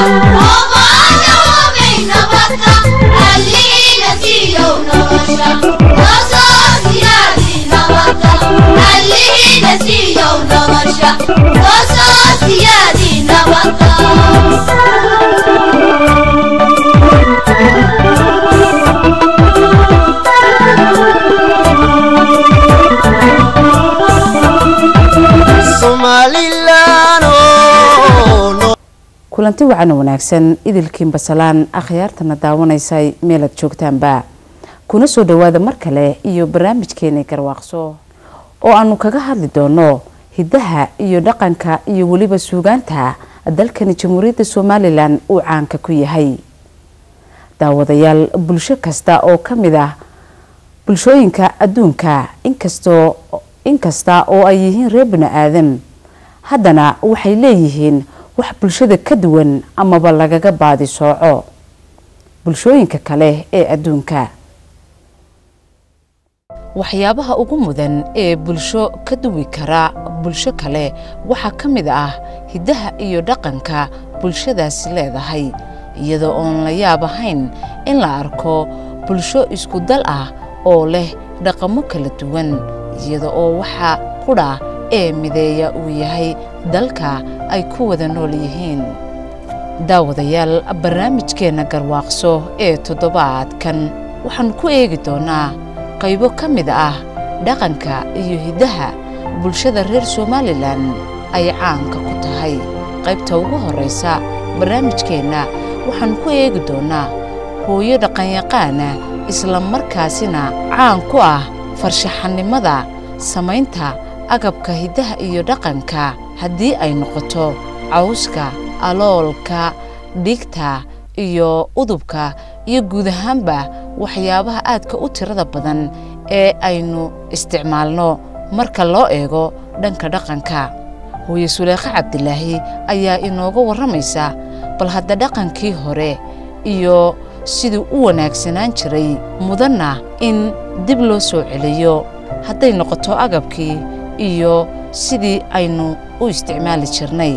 kulanti wacan wanaagsan idilkiin basalaan akhyaartana daawanaysay meelaad joogtaanba kuna soo dhawaada mar kale iyo barnaamijkeena garwaaqso oo aanu kaga hadli doono hidaha iyo dhaqanka iyo weliba suugaanta dalkani jamhuuriyadda somalilan uu caanka ku yahay daawadayaal bulsho kasta oo ka mid ah bulshooyinka adduunka inkastoo inkasta oo ay yihiin reer bini aadan haddana waxay leeyihiin wax bulshada ka duwan amaba lagaga baadi sooco bulshooyinka kale ee adduunka waxyaabaha ugu mudan ee bulsho ka duwi kara bulsho kale waxaa ka mid ah hiddaha iyo dhaqanka bulshadaasi leedahay iyadoo oon la yaab ahayn in la arko bulsho isku dal ah oo leh dhaqamo kala duwan iyada oo waxaa qudha ee mideeya uu yahay dalka ay ku wada nool yihiin daawadayaal barnaamijkeenna garwaaqso ee toddobaadkan waxaanu ku eegi doonaa qaybo ka mid ah dhaqanka iyo hiddaha bulshada reer somalilan ay caanka ku tahay qaybta ugu horraysa barnaamijkeenna waxaanu ku eegi doonaa hooyo dhaqanyaqaana isla markaasina caan ku ah farshaxanimada samaynta agabka hiddaha iyo dhaqanka haddii ay noqoto cawska aloolka dhigta iyo udubka iyo guud ahaanba waxyaabaha aadka u tirada badan ee aynu isticmaalno marka loo eego dhanka dhaqanka hooye suleekhe cabdilaahi ayaa inooga warramaysa bal hadda dhaqankii hore iyo siduu u wanaagsanaan jiray mudanna in dib loo soo celiyo hadday noqoto agabkii iyo sidii aynu u isticmaali jirnay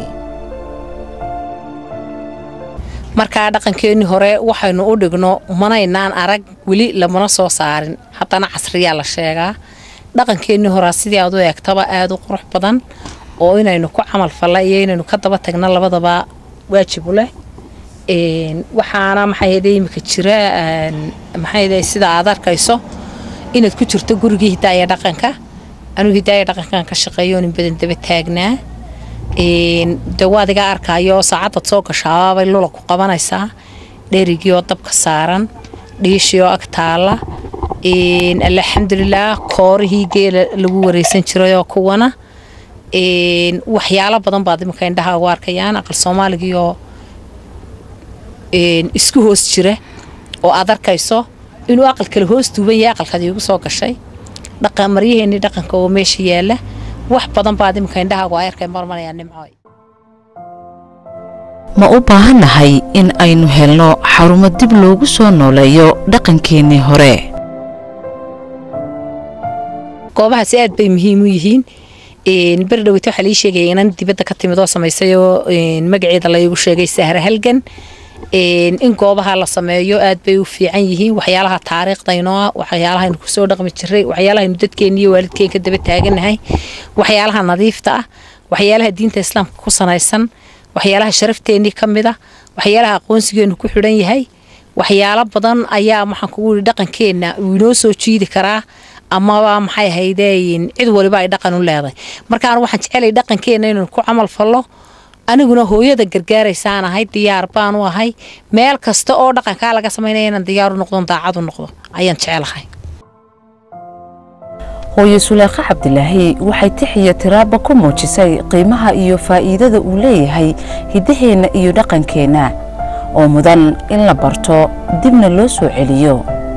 markaa dhaqankeennii hore waxaynu u dhigno manaynaan arag weli lamana soo saarin haddana casriyaa la sheegaa dhaqankeennii horea sidii aad u eegtaba aada u qurux badan oo inaynu ku camal falla iyo inaynu ka daba tagno labadaba waajibu leh waxaana maxaayde imika jira maxaayde sida aad arkayso inaad ku jirto gurigii hidaaya dhaqanka anuu hidaaya dhaqankan ka shaqeeyo nin badan daba taagnaa de waad iga arkaayo saacaddaad soo gashaababay lula ku qabanaysaa dherigii oo dabka saaran dhiishii oo ag taala alxamdulilaah koorihii geela lagu wareysan jirayoo kuwana waxyaalo badan baad imika indhaha ugu arkayaan aqal soomaaligiioo isku hoos jira oo aad arkayso inuu aqal kale hoos duuban yahay aqalkaad iigu soo gashay maryaheennii dhaqanka oo meesha yaala wax badan baad imika indhahaagu ay arkay marmanayaa nimcooy ma u baahannahay in aynu helno xarumo dib loogu soo nooleeyo dhaqankeennii hore goobahaasi aad bay muhiim u yihiin beri dhaweyta waxaa lii sheegaya inan dibadda ka timid oo samaysay oo magaceeda laygu sheegay sahra halgan in goobaha la sameeyo aad bay u fiican yihiin waxyaalaha taariikhdayno ah waxyaalahaynu kusoo dhaqmi jiray waxyaalahaynu dadkeenna iyo waalidkeen ka daba taaganahay waxyaalaha nadiifta ah waxyaalaha diinta islaamka ku sanaysan waxyaalaha sharafteenii ka mid ah waxyaalaha aqoonsigeenu ku xidhan yahay waxyaalo badan ayaa maxaan kugu yihi dhaqankeenna uu inoo soo jiidi karaa amaba maxay ahaydeyn cid waliba ay dhaqan u leedahay markaan waxaan jecelay dhaqankeenna inaynu ku camal fallo aniguna hooyada gargaaraysaan ahay diyaar baan u ahay meel kasta oo dhaqankaa laga samaynaya inaan diyaar u noqdon daacad u noqdo ayaan jecelahay hooye suleekhe cabdilaahi waxay tixiyo tiraaba ku muujisay qiimaha iyo faa'iidada uu leeyahay hiddaheenna iyo dhaqankeenna oo mudan in la barto dibna loo soo celiyo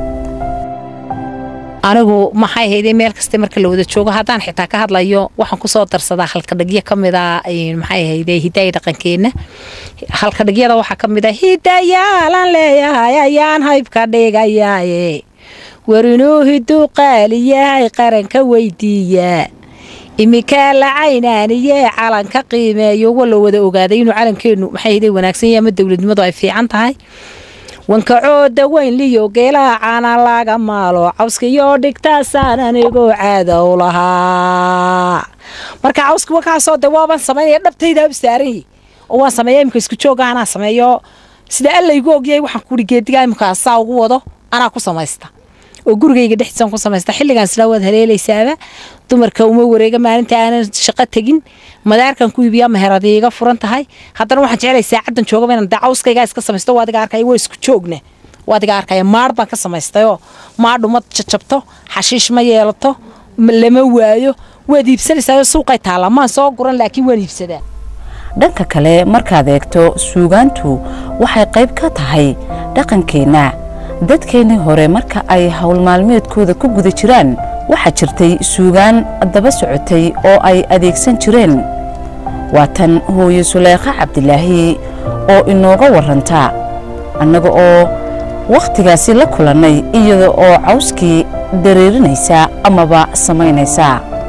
anigu maxay hayday meel kasta marka la wada joogo haddaan xitaa ka hadlayo waxaan kusoo darsadaa halkadhigyo ka mid a maxay hayday hidaaya dhaqankeenna halkadhigyada waxaa ka mid a hidayaalan leeyahay ayaan haybka dhigayaaye war inuu hiduu qaali yahay qaranka weydiiyaa imikaa la caynaaniyee calanka qiimeeyo wala wada ogaaday inuu calankeennu maxay haday wanaagsan yahay ama dowladnimadu ay fiican tahay wankacooda weyn liyo geelaha caana laga maalo cawskaiyo dhigtaasaan anigoo caada u lahaa marka cawska wakaasoo de waaban samaynaya dhabtaydaa u saaranyi oo waan sameeya imika isku jooga anaa sameeyo sida alla igu ogyahay waxaan kuuri geedigaa imika saa ugu wado anaa ku samaysta oo gurigayga dhexdiisaan ku samaysta xilligaan silaa waad haleelaysaaba dumarka uma wareega maalinta aanan shaqo tegin madaarkan ku iibiyaa meheradi iga furan tahay haddana waxaan jeclay saacaddan joogaba inaan dacawskaygaa iska samaysto waa adiga arkaya waa isku joogna waa adiga arkaya maadh baan ka samaystayoo maadhu ma jajabto xashiish ma yeelato lama waayo waad iibsanaysaa suuqay taallaa maan soo guran laakiin waan iibsadaa dhanka kale markaad eegto suugaantu waxay qayb ka tahay dhaqankeenna dadkeennii hore marka ay howl maalmeedkooda ku guda jiraan waxaa jirtay suugaan daba socotay oo ay adeegsan jireen waa tan hooye suleekha cabdilaahi oo inooga warranta annaga oo wakhtigaasi la kulannay iyada oo cawskii dareerinaysa amaba samaynaysa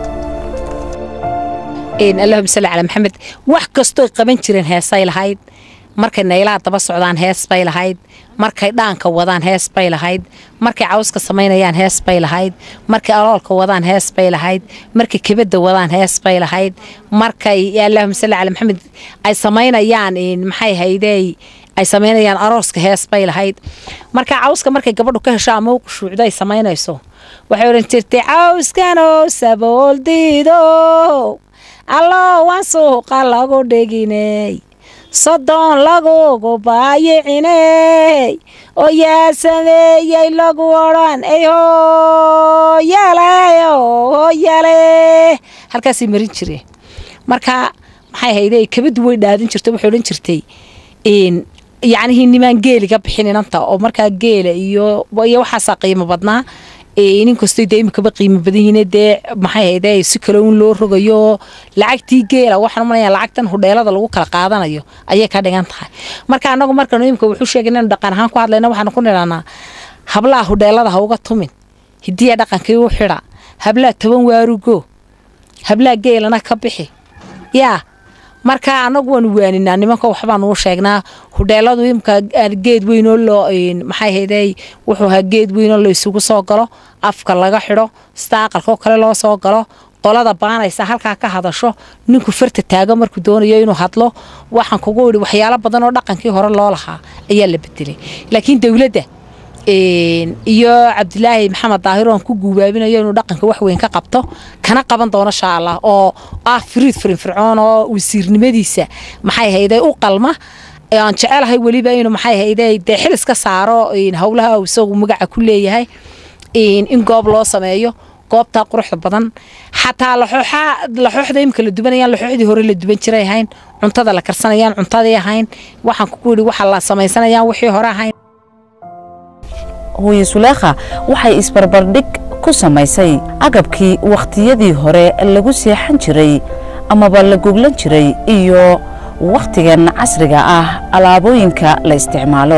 allahuma salli calaa maxamed wax kastooy qaban jireen heesay lahayd markay naylaha daba socdaan hees bay lahayd markay dhaanka wadaan hees bay lahayd markay cawska samaynayaan hees bay lahayd markay aloolka wadaan hees bay lahayd markay kebadda wadaan hees bay lahayd markay allahuma salli calaa maxamed ay samaynayaan maxay haydey ay samaynayaan arooska hees bay lahayd marka cawska markay gabadhu ka hesho ama u qushuucdo ay samaynayso waxay odhan jirtay cawskanow sabooldiido allo waan suuqa lagu dheginay soddon lagugu baayiciney oo yaa sameeyey lagu odhan ey hooyale hooyale halkaasay marin jireen marka maxay hayde kabadu way dhaadin jirta waxay odhan jirtay yacnihii nimaan geeliga bixin inanta oo markaa geela iyo iyo waxaasaa qiimo badnaa nin kastoo dee imikaba qiimo badan yihiin dee maxay hayde si kale un loo rogayo lacagtii geela waxaan umalaya lacagtan hudheelada lagu kala qaadanayo ayay ka dhigan tahay marka anagu markanu imika wuxuu sheegay inaynu dhaqan ahaan ku hadlayna waxaanu ku nidhahnaa hablaha hudheelada ha uga tumin hidiya dhaqankii u xidha hablaha toban waarugo hablaha geelana ka bixi yaa marka anagu waanu waaninaa nimanka waxbaanu u sheegnaa hudheeladu imka geed weynoo loo maxay hayday wuxuu ahaa geed weynoo la isugu soo galo afka laga xidho sida aqalkoo kale loo soo galo qolada baanaysa halkaa ka hadasho ninku farta taago markuu doonayo inuu hadlo waxaan kugu idhi waxyaalo badan oo dhaqankii hore loo lahaa ayaa la bedelay laakiin dowladda iyo cabdilaahi maxamed daahir oan ku guubaabinayo inuu dhaqanka wax weyn ka qabto kana qaban doono sha allah oo ah firiid firinfircoon oo wasiirnimadiisa maxay hayday u qalma aan jecelahay weliba inuu maxay hayday dee xil iska saaro howlaha isagu magaca ku leeyahay in goob loo sameeyo goobtaa quruxda badan xataa laxooxda imika la dubanayaan laxooxdii hore la duban jiray ahayn cuntada la karsanayaan cuntadii ahayn waxaan kugu yidhi waxa la samaysanayaan wixii hore ahayn hooye suleekha waxay isbarbardhig ku samaysay agabkii wakhtiyadii hore lagu seexan jiray amaba la goglan jiray iyo wakhtigan casriga ah alaabooyinka la isticmaalo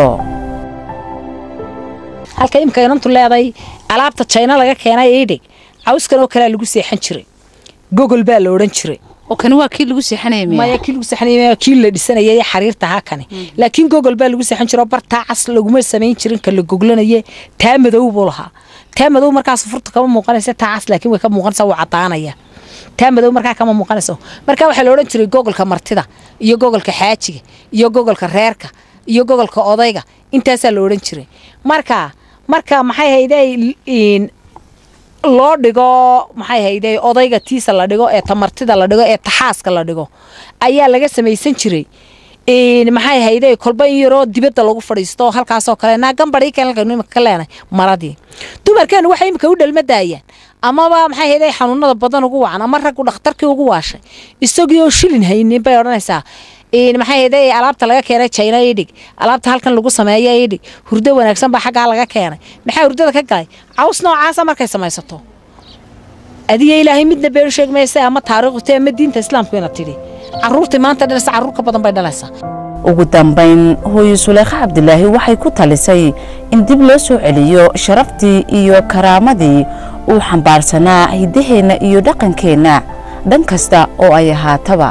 halka imika inantu leeday alaabta jayna laga keenay idhig cawskan oo kalea lagu seexan jiray gogol baa la odhan jiray oo kani waa kii lagu seexanaya maya kii lagu seexanaya kii la dhisanayay xariirta ha kani laakiin gogol baa lagu seexan jiro bartaa cas laguma samayn jirin ka la goglanaye taa madow buu lahaa taa madow markaas furta kama muuqanaysa taa cas laakiin way ka muuqanaysa wuu cadaanaya taa madow markaa kama muuqanayso marka waxaa la odhan jiray gogolka martida iyo gogolka xaajiga iyo gogolka reerka iyo gogolka odayga intaasaa la odhan jiray marka marka maxay hayday loo dhigo maxay hayday odayga tiisa la dhigo ee tamartida la dhigo ee taxaaska la dhigo ayaa laga samaysan jiray maxay hayday kolba in yaroo dibadda lagu fadhiisto halkaasoo kale naa gambadhii keen halkaynu imika ka leenay maradii dumarkeenu waxay imika u dhalmadaayaan amaba maxay hayday xanuunada badan ugu wacan ama raggu dhakhtarkii ugu waashay isagii oo shilin haynin bay odhanaysaa maxay hayday alaabta laga keenay jayna idhig alaabta halkan lagu sameeya idhig hurdo wanaagsan baa xaggaa laga keenay maxaa hurdada ka galay caws noocaasa markay samaysato adiga ilaahay midna beenu sheeg maysa ama taariikhute ama diinta islaamku ina tidhi caruurtii maanta dhalasa caruur ka badan bay dhalaysaa ugu dambayn hooye suleekha cabdilaahi waxay ku talisay in dib loo soo celiyo sharaftii iyo karaamadii uu xambaarsanaa hiddaheenna iyo dhaqankeenna dhan kasta oo ay ahaataba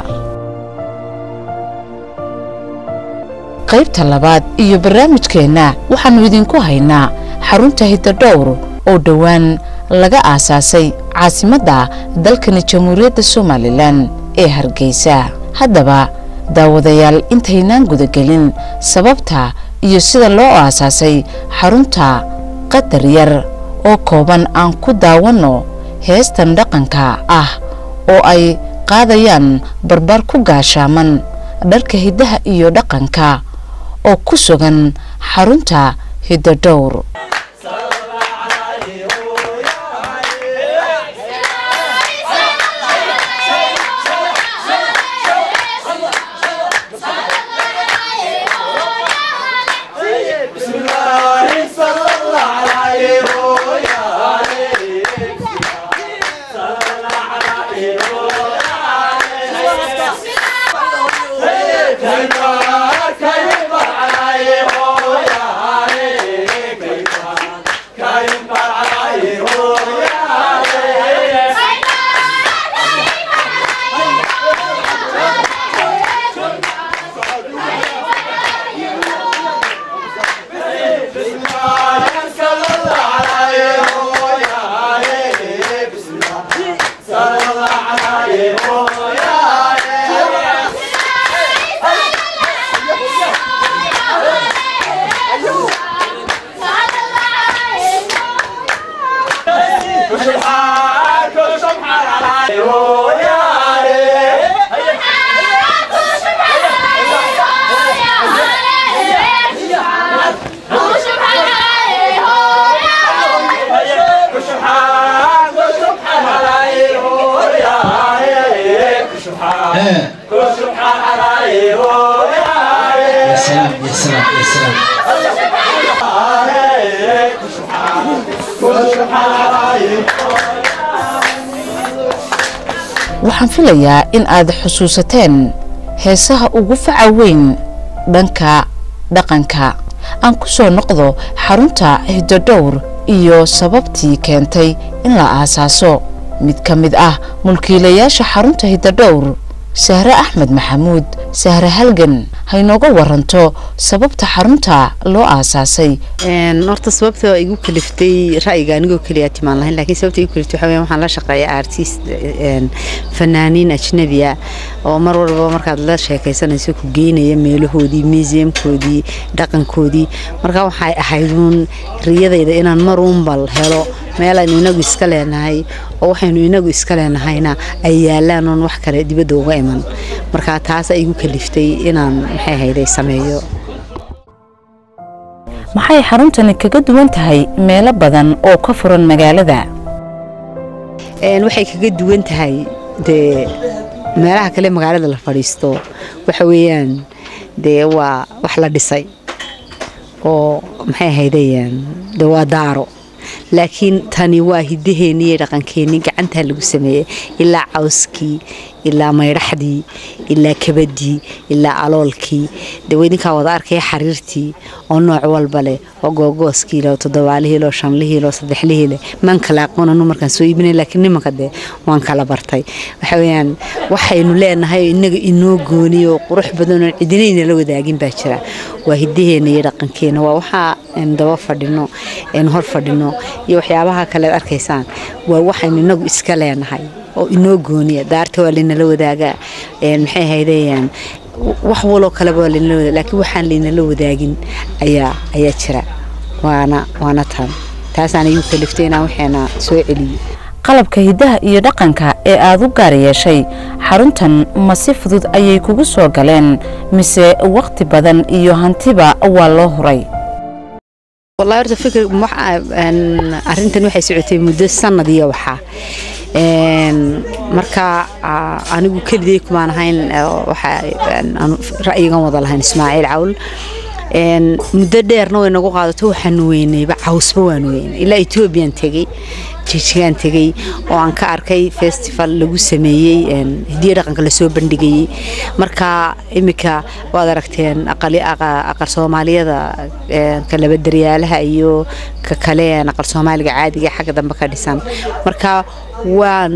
qaybta labaad iyo barnaamijkeenna waxaannu idinku haynaa xarunta hidadhowr oo dhowaan laga aasaasay caasimadda dalkani jamhuuriyadda somalilan ee hargeysa haddaba daawadayaal intaynaan gudagelin sababta iyo sida loo aasaasay xarunta qadar yar oo kooban aan ku daawanno heestan dhaqanka ah oo ay qaadayaan barbaar ku gaashaaman dharka hiddaha iyo dhaqanka oo ku sugan xarunta hidadhowr يا سلام يا سلام يا سلام waxaan filayaa in aad xusuusateen heesaha ugu faca weyn dhanka dhaqanka aan ku soo noqdo xarunta hidodhowr iyo sababtii keentay in la aasaaso mid ka mid ah mulkiilayaasha xarunta hidodhowr sahre axmed maxamuud sahre halgan haynooga waranto sababta xarunta loo aasaasay horta sababta igu kaliftay ra'yiga anigoo keliya timaan lahayn laakiin sababta igu kaliftay waxaa weeyaan waxaan la shaqeeyaa artist fanaaniin ajnabiya oo mar walba markaad la sheekaysanayso ku geynaya meelahoodii museumkoodii dhaqankoodii marka waxay ahayduun riyadayda inaan mar uunbal helo meel aynu inagu iska leenahay oo waxaynu inagu iska leenahayna ay yaalaan oon wax kale dibadda uga iman marka taas igu kaliftay inaan maxay hayday sameeyo maxay xaruntani kaga duwan tahay meelo badan oo ka furan magaalada waxay kaga duwan tahay dee meelaha kale magaalada la fadhiisto waxa weeyaan dee waa wax la dhisay oo maxay ahaydeen dee waa daaro laakiin tani waa hidaheennii iyo dhaqankeennii gacantaa lagu sameeyey ilaa cawskii ilaa maydhaxdii ilaa kabadii ilaa aloolkii dee idinkaa wada arkaya xariirtii oo nooc walba leh oo googooskiile oo toddobaalihii oo shanlihiile oo saddexlihiile maan kala aqoon anu markaan soo iibinay laakiin nimanka dee waan kala bartay waxa weeyaan waxaynu leenahay oo inaga inoo gooniyo oo qurux badan oo cidinayna la wadaagin baa jira waa hidaheena iyo dhaqankeena waa waxaa aynu daba fadhino aynu hor fadhino iyo waxyaabaha kalead arkaysaan waa waxaynu inagu iska leenahay oo inoo gooniya daarta waa laynala wadaagaa maxay ahaydeen wax waloo kaleba waa laynala wadaag laakiin waxaan laynala wadaagin ayaa ayaa jira waana waana tan taasaan igu kaliftay inaan waxeena soo celiyo qalabka hiddaha iyo dhaqanka ee aad u gaar yeeshay xaruntan ma si fudud ayay kugu soo galeen mise wakhti badan iyo hantiba waa loo horay wallahi horta fikir arrintan waxay socotay muddo sanad iyo waxaa marka anigu keligay kumaan ahayn ra'yigan wada lahayn ismaaciil cawl muddo dheerna way nagu qaadato waxaanu weynayba cawsba waanu weynay ilaa etoobiyan tegey jijigaan tegey oo aan ka arkay festival lagu sameeyey hidiya dhaqanka lasoo bandhigayey marka iminka waad aragteen aqal soomaaliyada kalabadaryaalaha iyo ka kale aqal soomaaliga caadiga xagga dambe ka dhisan marka waanu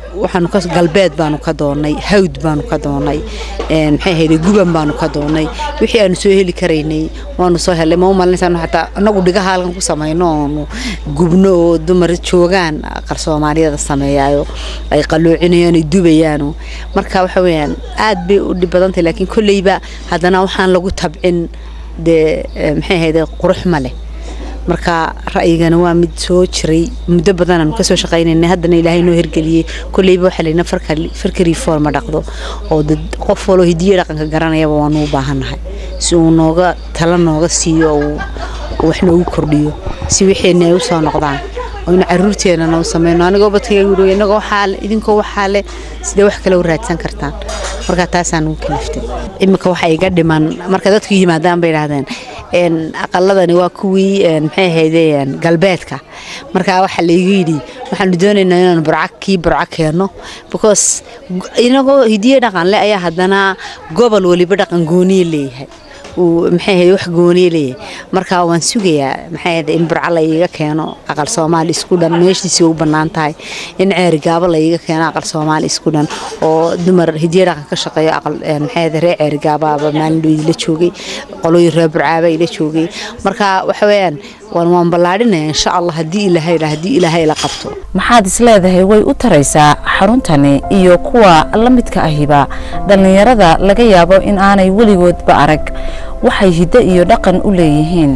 waxaanu ka galbeed baanu ka doonnay hawd baanu ka doonnay maxay ahayde guban baanu ka doonnay wixii aanu soo heli karaynay waanu soo helay ma u malinaysaanu xataa annagu dhigaha halkan ku samayno oonu gubno oo dumar joogaan aqal soomaaliyada sameeyaayo ay qaloocinayaan ay dubayaano marka waxa weeyaan aad bay u dhib badan tahay laakiin kolleyba haddana waxaan lagu tabcin dee maxay ahayde qurux ma leh marka ra'yigana waa mid soo jiray muddo badan aanu kasoo shaqaynayna haddana ilaahay noo hirgeliyey kolleyba waxaa layna farka reforma dhaqdo oo dad qof waloo hidiyo dhaqanka garanayaba waanu u baahannahay si uu nooga tala nooga siiyo uu wax noogu kordhiyo si wixeenni ay u soo noqdaan oynu caruurteennana u samayno anigoo badkayga yidhi inagoo waxaa le idinkoo waxaa le sidee wax kale u raadsan kartaan marka taasaan ugu kaliftay iminka waxa iga dhiman marka dadku yimaadaan bay idhahdeen aqaladani waa kuwii maxay ahayde galbeedka markaa waxaa laygu yidhi waxaanu doonaynaa inaanu burca kii burco keenno because inagoo hidiye dhaqan le ayaa haddana gobol waliba dhaqan gooniye leeyahay maxay ahayd wax gooniye leeyahay marka waan sugayaa maxay ahayd in burco la iiga keeno aqal soomaali isku dhan meeshiisii u bannaan tahay in ceeri gaabo la iiga keeno aqal soomaali isku dhan oo dumar hidiye dhaqan ka shaqeeyo aqal maxay ahayd reer ceeri gaabaaba maalin dhow idila joogay qolooyin reer burcaaba ila joogay marka waxa weeyaan waan waan ballaadhinaya insha allah haddii ilaahay haddii ilaahay la qabto maxaad isleedahay way u taraysaa xaruntani iyo kuwa la midka ahiba dhallinyarada laga yaabo in aanay weligoodba arag waxay hiddo iyo dhaqan u leeyihiin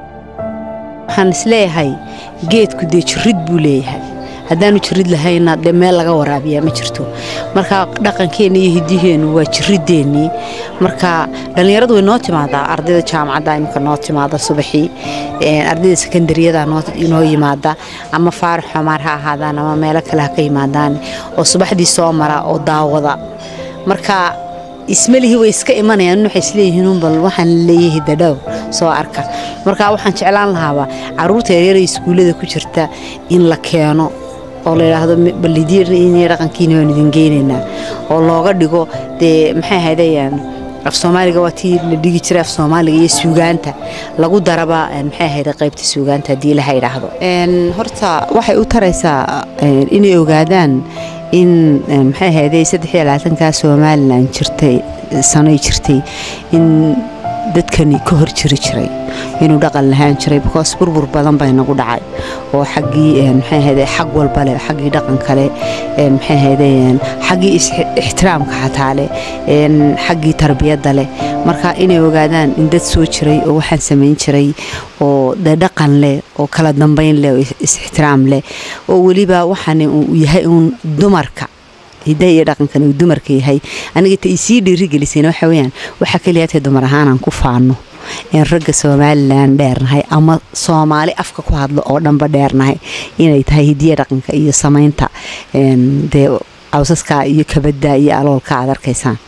waxaan isleeyahay geedku dee jirid buu leeyahay haddaanu jirid lahayna dee meel laga waraabiyaa ma jirto marka dhaqankeenna iyo hiddiheennu waa jirideennii marka dhallinyaradu way noo timaadaa ardayda jaamacadda imika noo timaada subaxii ardayda sekondariyada noo yimaada ama faarax xomaar ha ahaadaan ama meelo kale ha ka yimaadaan oo subaxdii soo mara oo daawada marka ismalihii way iska imanayaan waxay isleeyihiin bal waxaan leeyahay dadhow soo arka marka waxaan jeclaan lahaaba caruurta yaryara iskuullada ku jirta in la keeno oo la yidhaahdo ballidiya dhaqankiina waan idin geynaynaa oo looga dhigo dee maxay ahaydayaan af soomaaliga waa tii la dhigi jiray af soomaaliga iyo suugaanta lagu daraba maxay ahayd qaybta suugaanta haddii laha yidhaahdo horta waxay u taraysaa inay ogaadaan in maxay ahayday saddex iyo labaatankaa somalilan jirtay sanoy jirtay in dadkani ka hor jiri jiray inuu dhaqan lahaan jiray because burbur badan bay nagu dhacay oo xaggii maxay ahayde xag walba leh xaggii dhaqanka leh maxay ahayde xaggii ixtiraamka xataa leh xaggii tarbiyadda leh marka inay ogaadaan in dad soo jiray oo waxaan samayn jiray oo dee dhaqan leh oo kala dambayn leh oo is-ixtiraam leh oo weliba waxaan uu yahay uun dumarka hidaha iyo dhaqankan uu dumarka yahay aniga ta isii dhiirigelisayna waxa weyaan waxaa keliyaatay dumar ahaanaan ku faano in ragga somalilan dheernahay ama soomaali afka ku hadlo oo dhanba dheernahay inay tahay hidiya dhaqanka iyo samaynta dee cawsaska iyo kabadda iyo aloolka aad arkaysaan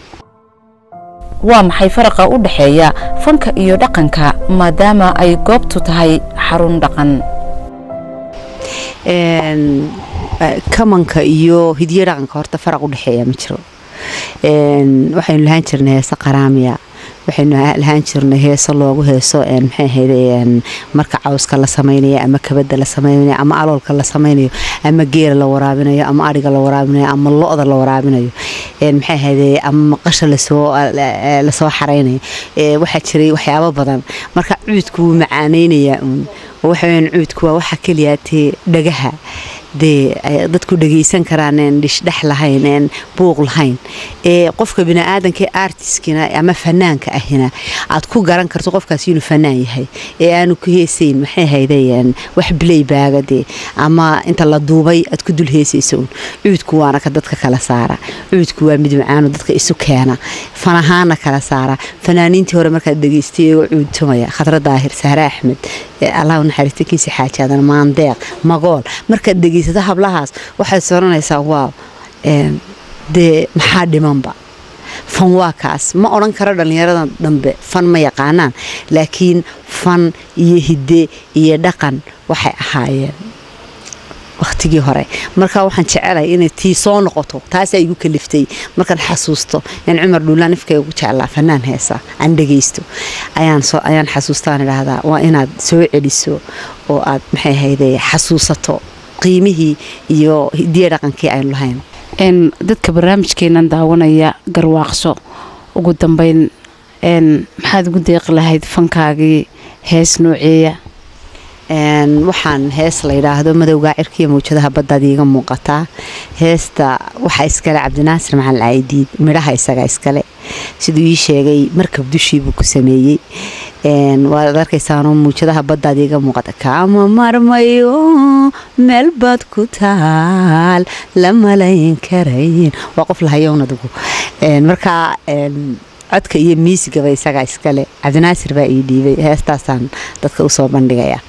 waa maxay faraqa u dhexeeya fanka iyo dhaqanka maadaama ay goobtu tahay xarun dhaqan kamanka iyo hidiyo dhaqanka horta faraq u dhexeeya ma jiro waxaynu lahaan jirnay heese qaraamiya waxaynu lahaan jirnay heeso loogu heeso maxay ahayde marka cawska la samaynayo ama kabada la samaynayo ama aloolka la samaynayo ama geela la waraabinayo ama adhiga la waraabinayo ama lo-da la waraabinayo maxay ahayde ama maqasha lasoo lasoo xaraynayo waxaa jiray waxyaabo badan marka cuudku wuu macaaneynayaa uun waxa weyaan cuudku waa waxa keliyaatee dhagaha dee dadku dhagaysan karaan een dhishdhex lahayn een buuq lahayn ee qofka biniaadanka artiskina ama fanaanka ahina aad ku garan karto qofkaas inuu fanaan yahay ee aanu ku heesayn maxay haydeen wax bilaybaaga dee ama inta la duubay aad ku dul heesayso un cuudku waana ka dadka kala saara cuudku waa mid macaano dadka isu keena fan ahaana kala saara fanaaniintii hore markaad dhegaystay iyagoo cuudtumaya khadra daahir sahre axmed allah naxariista kiisi xaajaadan maandeeq magool markaad dhegaysato hablahaas waxaad soranaysaa waaw dee maxaa dhimanba fan waa kaas ma odhan karo dhallinyarada dambe fan ma yaqaanaan laakiin fan iyo hidde iyo dhaqan waxay ahaayeen wakhtigii hore marka waxaan jecelay inay tii soo noqoto taasaa igu kaliftay markaan xasuusto in cumar dhuulaan ifka ugu jeclaa fanaan heesa aan dhegaysto ayaan xasuustaan idhaahdaa waa inaad soo celiso oo aad maxay ahayde xasuusato qiimihii iyo hidiya dhaqankii aynu lahayn een dadka barnaamijkeenan daawanaya garwaaqso ugu dambeyn een maxaad ugu deeqi lahayd fankaagii hees nooceeya Een, waxaan hees la yidhaahdo madowga cirkiya mawjadaha baddaad iiga muuqataa heesta waxaa iskale cabdinaasir maxal caydiid midhaha isaga iskale siduu ii sheegay markab dushiibuu ku sameeyey Een, waad arkaysaanoo mawjadaha baddaad iiga muuqata kaama marmayo meel baad ku taal la malayn karayn waa qof lahayown adigu Een, marka een, codka iyo miisigaba isagaa iskale cabdinaasir baa ii dhiibay heestaasaan dadka usoo bandhigaya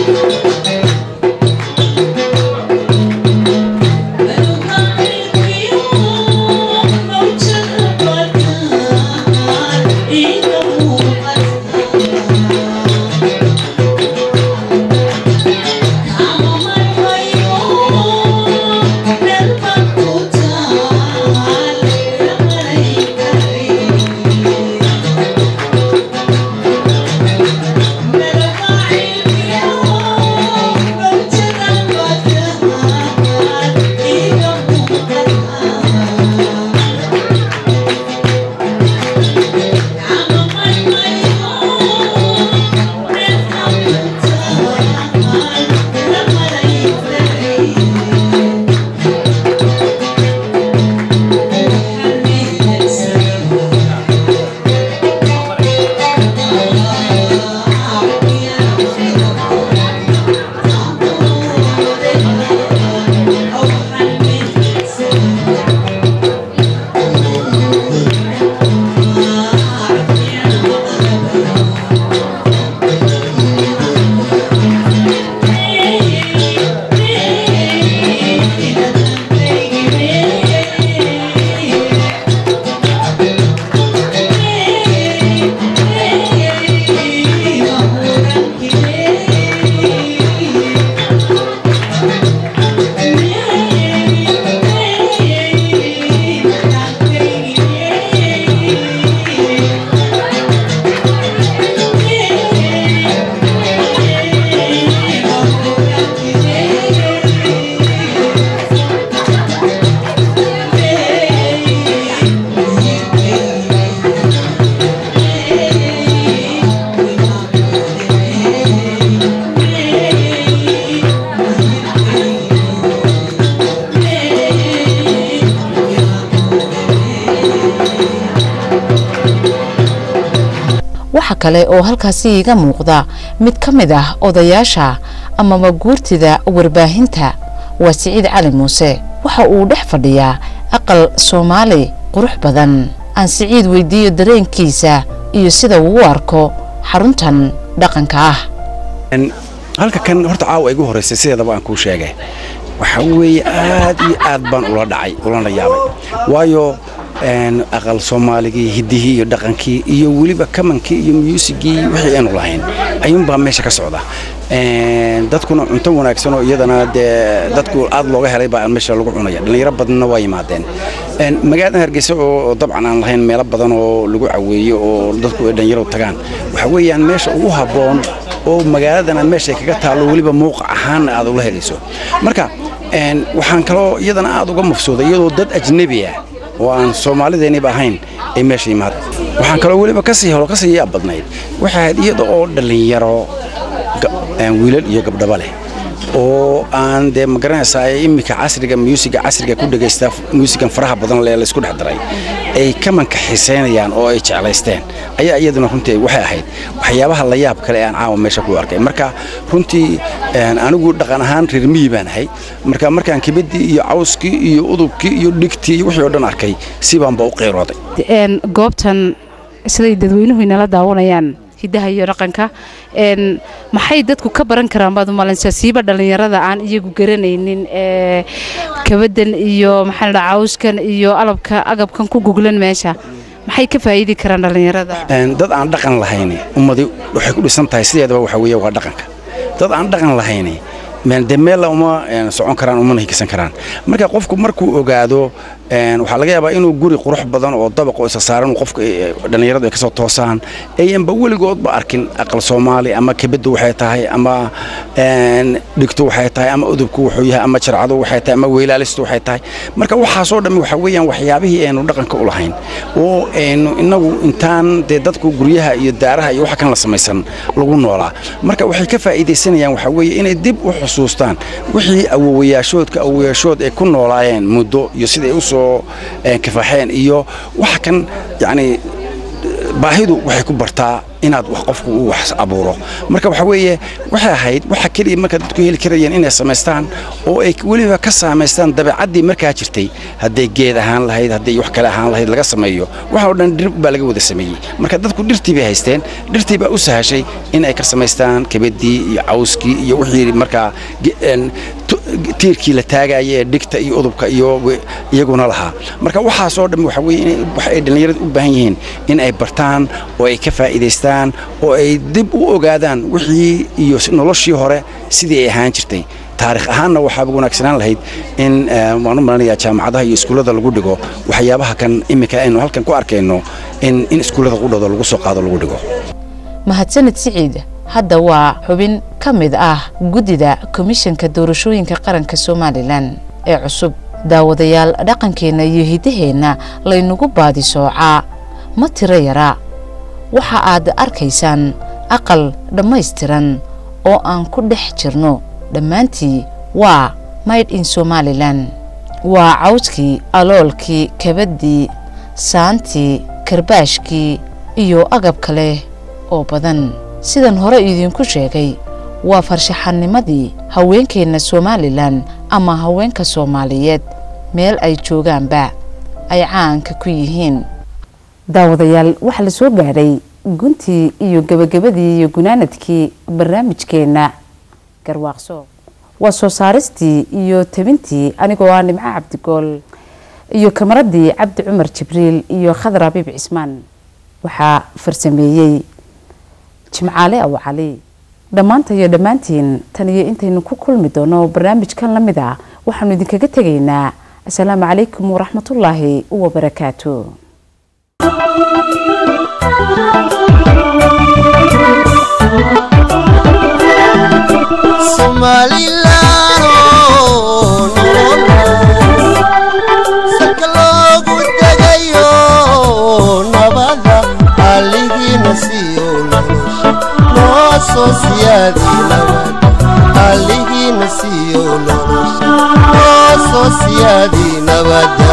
waxa kale oo halkaasi iiga muuqda mid ka mid ah odayaasha amaba guurtida warbaahinta waa siciid cali muuse waxa uu dhex fadhiyaa aqal soomaali qurux badan aan siciid weydiiyo dareenkiisa iyo sida uu u arko xaruntan dhaqanka ah halka kan horta caawa igu horeysay sideedaba aan kuu sheegay waxa weeye aad iyo aad baan ula dhacay ulana yaabay waayo een, aqal soomaaligii hiddihii iyo dhaqankii iyo weliba kamankii iyo muusigii wixii aanu lahayn ayuunbaa meesha ka socda Een, dadkuna cunto wanaagsan oo iyadana dee dadku aad looga helay baa meesha lagu cunaya dhallinyaro badanna waa yimaadeen Een, magaalada hargeysa oo dabcan aan lahayn meelo badan oo lagu caweeyo oo dadku ay dhallinyaro tagaan waxa weeyaan meesha ugu habboon oo magaaladana meesha ay kaga taallo weliba muuqa ahaan aad ula helayso marka een, waxaan kaloo iyadana aad uga mafsuuday iyadoo dad ajnebi ah oo aan soomaalideeniba ahayn ay meesha yimaadeen waxaan kaloo weliba kasii helo kasii yaab badnayd waxay ahayd iyada oo dhallinyaro ga- een, wiilal iyo gabdhaba leh oo aan dee magaranaysaa iminka casriga muusiga casriga ku dhegaysta muusigan faraha badan lee laysku dhex daray ay kamanka xiiseynayaan oo ay jeclaysteen ayaa iyaduna runtii waxay ahayd waxyaabaha la yaab kale ee aan caawa meesha ku arkay marka runtii een, anigu dhaqan ahaan reer miyi baan ahay marka markaan kibadii iyo cawskii iyo udubkii iyo dhigtii iyo wixii oo dhan arkay si baanba u qeyrooday een goobtan siday dadweynuhu inala daawanayaan hidaha iyo dhaqanka een maxay dadku ka baran karaan baad u malaysaa siiba dhallinyarada aan iyagu garanaynin ee kabadan iyo maxaa la dhahaa cawskan iyo alabka agabkan ku guglan meesha maxay ka faa'iidi karaan dhallinyarada Een, dad aan dhaqan lahayn ummadi waxay ku dhisan tahay sideedaba waxa weeye waa dhaqanka dad aan dhaqan lahayn meel de meella uma een, socon karaan umana higisan karaan marka qofku markuu ogaado een, waxaa laga yaabaa inuu guri qurux badan oo dabaq oo isa saaran uu qofka eh, dhallinyaradu ay kasoo toosaan ayanba weligoodba arkin aqal soomaali ama kebeddu waxay tahay ama een, dhigtu waxay tahay ama udubku wuxuu yahay ama jarcadu waxay tahay ama weylaalistu waxay tahay marka waxaasoo dhammi waxa weeyaan waxyaabihii aynu dhaqanka u lahayn oo aynu inagu intaan dee dadku guryaha iyo daaraha iyo waxa kan la samaysan lagu noolaa marka waxay ka faa'iidaysanayaan waxa weeye inay dib u xusuustaan wixii awowayaashoodka awowayaashood ay ku noolaayeen muddo iyo siday u soo eh, kifaaxeen iyo waxa kan yacni baahidu waxay ku bartaa inaad wax qofku uu wax abuuro marka waxa weeye waxay ahayd waxa keliya marka dadku heli karayeen inay samaystaan oo ay weliba ka saamaystaan dabeecaddii markaa jirtay hadday geed ahaan lahayd hadday wax kale ahaan lahayd laga sameeyo waxa oo dhan dhir baa laga wada sameeyey marka dadku dhirtii bay haysteen dhirtii baa u sahashay in ay ka samaystaan kebeddii iyo cawskii iyo wixii markaa ge- een, tu- tiirkii la taagaya ee dhigta iyo udubka iyo we- iyaguna lahaa marka waxaasoo dhan waxa weeye inay- waxa ay dhallinyaradu u baahan yihiin in ay bartaan oo ay ka faa'iidaystaan oo ay dib u ogaadaan wixii iyo si- noloshii hore sidii ay ahaan jirtay taarikh ahaanna waxaaba wanaagsanaan lahayd in eh, waan u malanayaa jaamacadaha iyo iskuullada lagu dhigo waxyaabaha kan iminka aynu halkan ku arkayno in in iskuullada qudhooda lagu soo qaado lagu dhigo mahadsanid siciid hadda waa xubin ka mid ah guddida komishanka doorashooyinka qaranka somalilan ee cusub daawadayaal dhaqankeenna iyo hiddaheenna laynagu baadi soocaa ma tiro yara waxa aad arkaysaan aqal dhammaystiran oo aan ku dhex jirno dhammaantii waa mayd in somalilan waa cawskii aloolkii kabaddii saantii karbaashkii iyo agab kale oo badan sidan hore idinku sheegay waa farshaxanimadii haweenkeenna somalilan ama haweenka soomaaliyeed meel ay joogaanba ay caanka ku yihiin daawadayaal waxaa la soo gaadhay guntii iyo gebagabadii iyo gunaanadkii barnaamijkeenna garwaaqso waa soo saaristii iyo tabintii anigoo ah nimco cabdigool iyo kamaradii cabdi cumar jibriil iyo khadar abiib cismaan waxaa farsameeyey jimcaale aw cali dhammaanta iyo dhammaantiin tan iyo intaynu ku kulmi doono barnaamijkan la mid ah waxaanu idinkaga tegaynaa asalaamu calaykum waraxmatullaahi wabarakaatu Somaliland oo nolol salka loogu dagayo nabada aligiina siiyo nolosha noo soo siyaadi nabada aligiina siiyo nolosha noo soo siyaadi nabada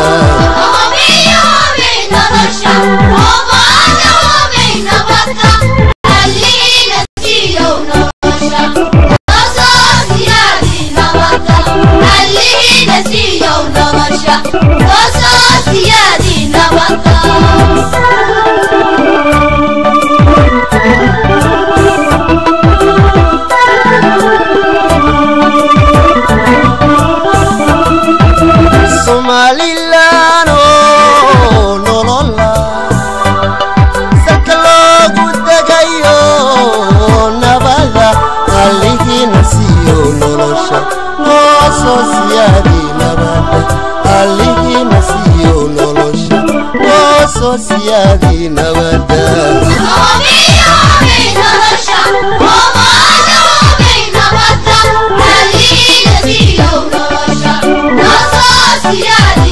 Somaliland oo nolola salka loogu dagayo nabada aligiina siiyo nolosha noo soo siyaadi nabada aligiina siiyo nolosha noo soo siyaadi nabada Yeah.